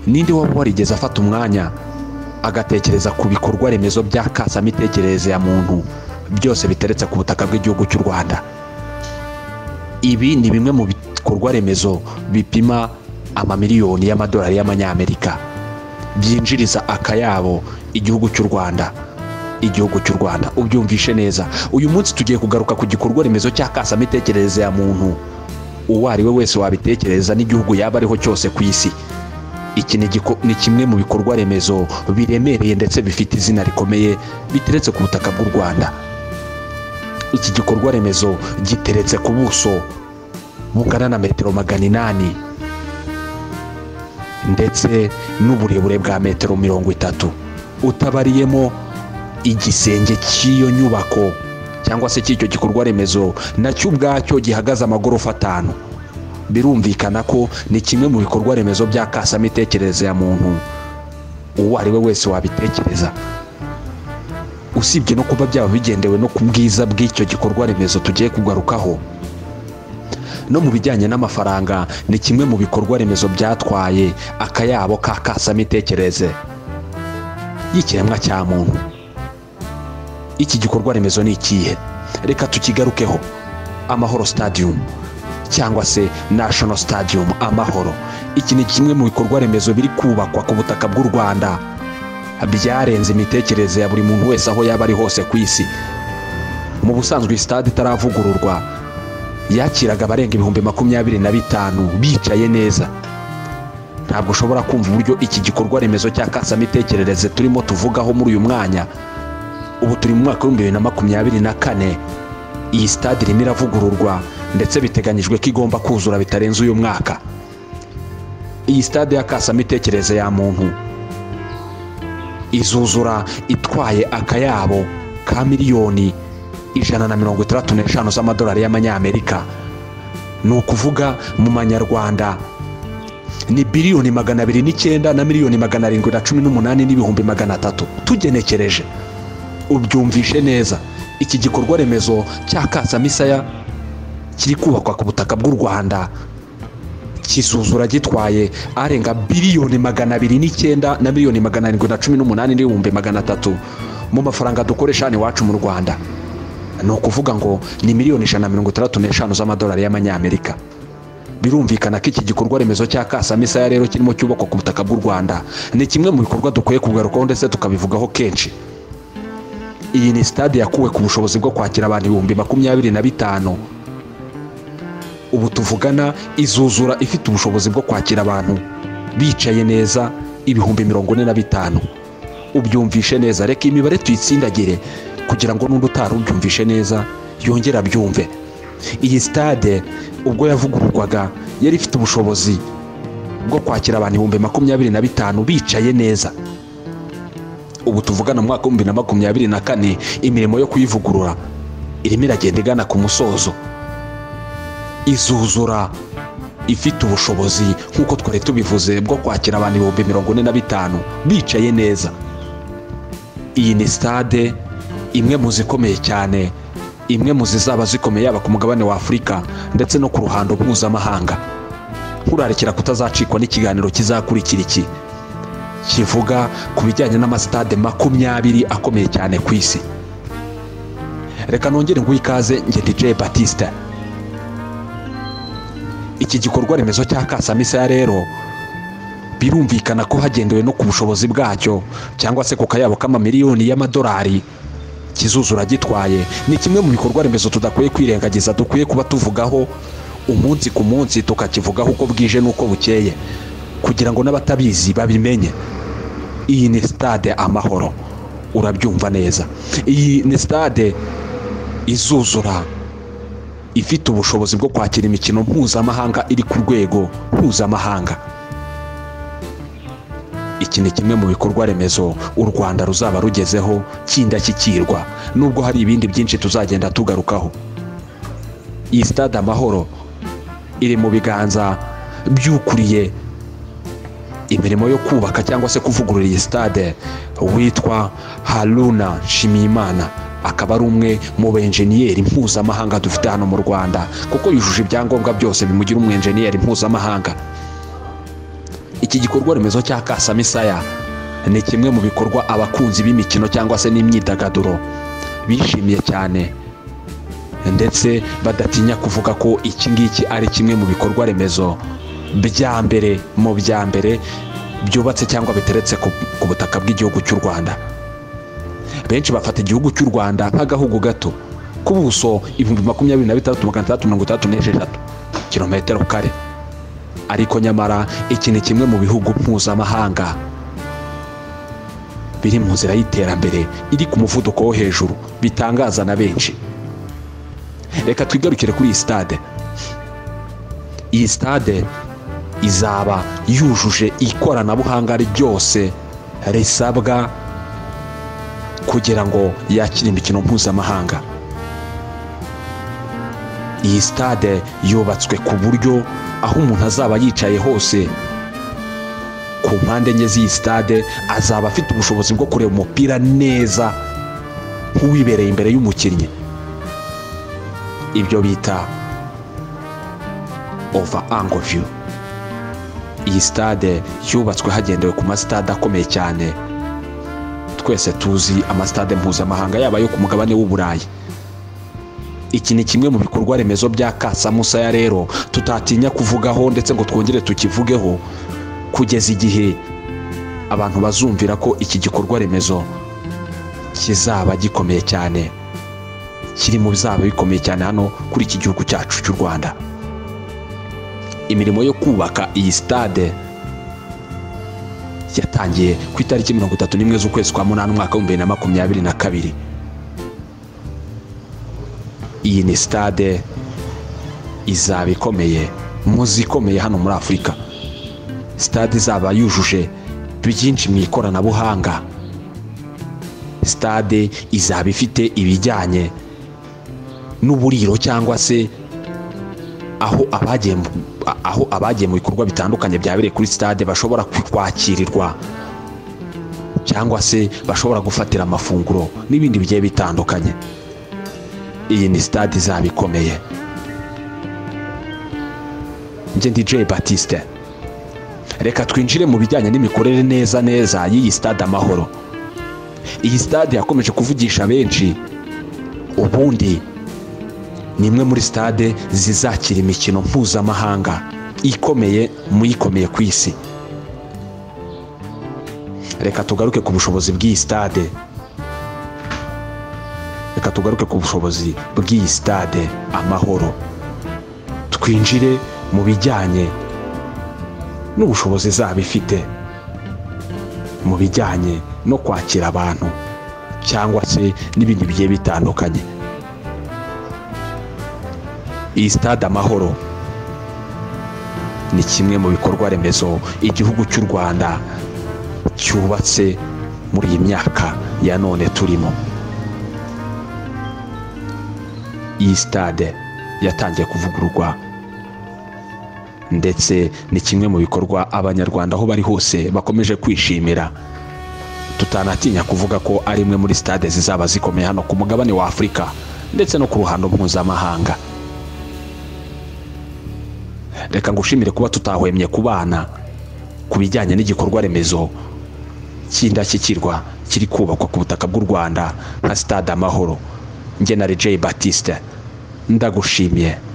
ninde waba warigeze afata umwanya agatekereza ku bikorwa remezo byakasa imitekerereze ya muntu byose biteretse ku butaka bw'igihugu cy'u rwanda ibi ni bimwe mu bikorwa remezo bipima amamiliyoni y'amadolari y'amanyamerika byinjiriza akayabo igihugu cy'u rwanda igihugu cy'u rwanda ubyumvishe neza uyu munsi tugiye kugaruka ku gikorwa remezo cy'akasamitekerereze ya muntu uwo ari we wese wabitekereza n'igihugu yaba ariho cyose ku isi iki ni kimwe mu bikorwa remezo biremereye ndetse bifite izina rikomeye biteretse ku butaka bw'u rwanda iki gikorwa remezo giteretse ku buso bungana na metero magana inani ndetse n'uburebure bwa metero mirongo itatu utabariyemo igisenge cy'iyo nyubako cyangwa se cy'icyo gikorwa remezo nacyo ubwacyo gihagaze amagorofa atanu birumvikana ko ni kimwe mu bikorwa remezo byakasa imitekerereze ya muntu uwo ari we wese wabitekereza usibye no kuba byaba bigendewe no ku bwiza bw'icyo gikorwa remezo tugiye kugarukaho no mu bijyanye n'amafaranga ni kimwe mu bikorwa remezo byatwaye akayabo k'akasa imitekerereze y'ikiremwa cya muntu iki gikorwa remezo ni ikihe reka tukigarukeho amahoro stadium cyangwa se national stadium amahoro iki ni kimwe mu bikorwa remezo biri kubakwa ku butaka bw'u rwanda byarenze imitekerereze ya buri muntu wese aho yaba ari hose ku isi mu busanzwe iyi stade itaravugururwa yakiraga abarenga ibihumbi makumyabiri na bitanu bicaye neza ntabwo ushobora kumva uburyo iki gikorwa remezo cy'akasamitekerereze turimo tuvugaho muri uyu mwanya ubu turi mu mwaka w'ibihumbi bibiri na makumyabiri na kane iyi sitade irimo iravugururwa ndetse biteganyijwe ko igomba kuzura bitarenze uyu mwaka iyi sitade y'akasamitekerereze ya muntu izuzura itwaye akayabo ka miliyoni ijana na mirongo itandatu n'eshanu z'amadolari y'amanyamerika ni ukuvuga mu manyarwanda ni biliyoni magana abiri n'icyenda na miliyoni magana arindwi na cumi n'umunani n'ibihumbi magana atatu tugenekereje ubyumvishe neza iki gikorwa remezo cy'akasamisaya kiri kubakwa ku butaka bw'u rwanda kisuzura gitwaye arenga biliyoni magana abiri n'icyenda na miliyoni magana arindwi na cumi n'umunani n'ibihumbi magana atatu mu mafaranga dukoresha hano iwacu mu rwanda ni ukuvuga ngo ni miliyoni ijana na mirongo itandatu n'eshanu z'amadolari y'amanyamerika birumvikana ko iki gikorwa remezo cy'akasamisaya rero kirimo cyubakwa ku butaka bw'u rwanda ni kimwe mu bikorwa dukwiye kugarukaho ndetse tukabivugaho kenshi iyi ni sitade yakuwe ku bushobozi bwo kwakira abantu ibihumbi makumyabiri na bitanu ubu tuvugana izuzura ifite ubushobozi bwo kwakira abantu bicaye neza ibihumbi mirongo ine na bitanu ubyumvishe neza reka imibare tuyitsindagire kugira ngo n'undi utari ubyumvishe neza yongere abyumve iyi sitade ubwo yavugururwaga yari ifite ubushobozi bwo kwakira abantu ibihumbi makumyabiri na bitanu bicaye neza ubu tuvugana mu mwaka w'ibihumbi na makumyabiri na kane imirimo yo kuyivugurura irimo iragenda igana ku musozo izuzura ifite ubushobozi nk'uko twari tubivuze bwo kwakira abantu ibihumbi mirongo ine na bitanu bicaye neza iyi ni sitade imwe mu zikomeye cyane imwe mu zizaba zikomeye yaba ku mugabane wa afurika ndetse no ku ruhando mpuzamahanga nkurarikira kutazacikwa n'ikiganiro kizakurikira iki kivuga ku bijyanye n'amasitade makumyabiri akomeye cyane ku isi reka nongere nguhe ikaze nge DJ Batista iki gikorwa remezo cya Kasamisa rero birumvikana ko hagendewe no ku bushobozi bwacyo cyangwa se ku kayabo k'amamiliyoni y'amadolari kizuzura gitwaye ni kimwe mu bikorwa remezo tudakwiye kwirengagiza dukwiye kuba tuvugaho umunsi ku munsi tukakivugaho uko bwije n'uko bukeye kugira ngo n'abatabizi babimenye iyi ni sitade amahoro urabyumva neza iyi ni sitade izuzura ifite ubushobozi bwo kwakira imikino mpuzamahanga iri ku rwego mpuzamahanga iki ni kimwe mu bikorwa remezo u rwanda ruzaba rugezeho cy'indashyikirwa nubwo hari ibindi byinshi tuzagenda tugarukaho iyi sitade amahoro iri mu biganza by'ukuriye imirimo yo kubaka cyangwa se kuvugurura iyi sitade witwa haruna nshimiyimana akaba ari umwe mu benjeniyeri mpuzamahanga dufite hano mu rwanda kuko yujuje ibyangombwa byose bimugira umwenjeniyeri mpuzamahanga iki gikorwa remezo cya kasamisaya ni kimwe mu bikorwa abakunzi b'imikino cyangwa se n'imyidagaduro bishimiye cyane ndetse badatinya kuvuga ko iki ngiki ari kimwe mu bikorwa remezo bya mbere mu bya mbere byubatse cyangwa biteretse ku ku butaka bw'igihugu cy'u rwanda benshi bafata igihugu cy'u rwanda nk'agahugu gato ku buso ibihumbi makumyabiri na bitandatu magana atandatu mirongo itandatu n'esheshatu kilometero kare ariko nyamara iki ni kimwe mu bihugu mpuzamahanga biri mu nzira y'iterambere iri ku muvuduko wo hejuru bitangaza na benshi reka twigarukire kuri iyi sitade iyi sitade izaba yujuje ikoranabuhanga ryose risabwa kugira ngo yakire imikino mpuzamahanga iyi sitade yubatswe ku buryo aho umuntu azaba yicaye hose ku mpande enye z'iyi sitade azaba afite ubushobozi bwo kureba umupira neza nk'uwibereye imbere y'umukinnyi ibyo bita ova angoviyu iyi sitade yubatswe hagendewe ku masitade akomeye cyane twese tuzi amasitade mpuzamahanga yaba ayo ku mugabane w'uburayi iki ni kimwe mu bikorwa remezo bya kasamusaya rero tutatinya kuvugaho ndetse ngo twongere tukivugeho kugeza igihe abantu bazumvira ko iki gikorwa remezo kizaba gikomeye cyane kiri mu bizaba bikomeye cyane hano kuri iki gihugu cyacu cy'u rwanda imirimo yo kubaka iyi sitade yatangiye ku itariki mirongo itatu n'imwe z'ukwezi kwa munani umwaka w'ibihumbi bibiri na makumyabiri na kabiri iyi ni sitade izaba ikomeye mu zikomeye hano muri afurika sitade izaba yujuje byinshi mu ikoranabuhanga sitade izaba ifite ibijyanye n'uburiro cyangwa se aho abagiye aho abagiye mu bikorwa bitandukanye byabereye kuri sitade bashobora kwakirirwa cyangwa se bashobora gufatira amafunguro n'ibindi bigiye bitandukanye iyi ni sitade izaba ikomeye njye ndi jay batiste reka twinjire mu bijyanye n'imikorere neza neza y'iyi sitade amahoro iyi sitade yakomeje kuvugisha benshi ubundi ni imwe muri sitade zizakira imikino mpuzamahanga ikomeye mu ikomeye ku isi reka tugaruke ku bushobozi bw'iyi sitade reka tugaruke ku bushobozi bw'iyi sitade amahoro twinjire mu bijyanye n'ubushobozi izaba ifite mu bijyanye no kwakira abantu cyangwa se n'ibindi bigiye bitandukanye iyi sitade amahoro ni kimwe mu bikorwa remezo igihugu cy'u rwanda cyubatse muri iyi myaka ya none turimo iyi sitade yatangiye kuvugururwa ndetse ni kimwe mu bikorwa abanyarwanda aho bari hose bakomeje kwishimira tutanatinya kuvuga ko ari imwe muri sitade zizaba zikomeye hano ku mugabane wa afurika ndetse no ku ruhando mpuzamahanga reka ngushimire kuba tutahwemye kubana ku bijyanye n'igikorwa remezo cy'indashyikirwa kiri kubakwa ku butaka bw'u rwanda nka sitade amahoro njye na rejeyi batiste ndagushimiye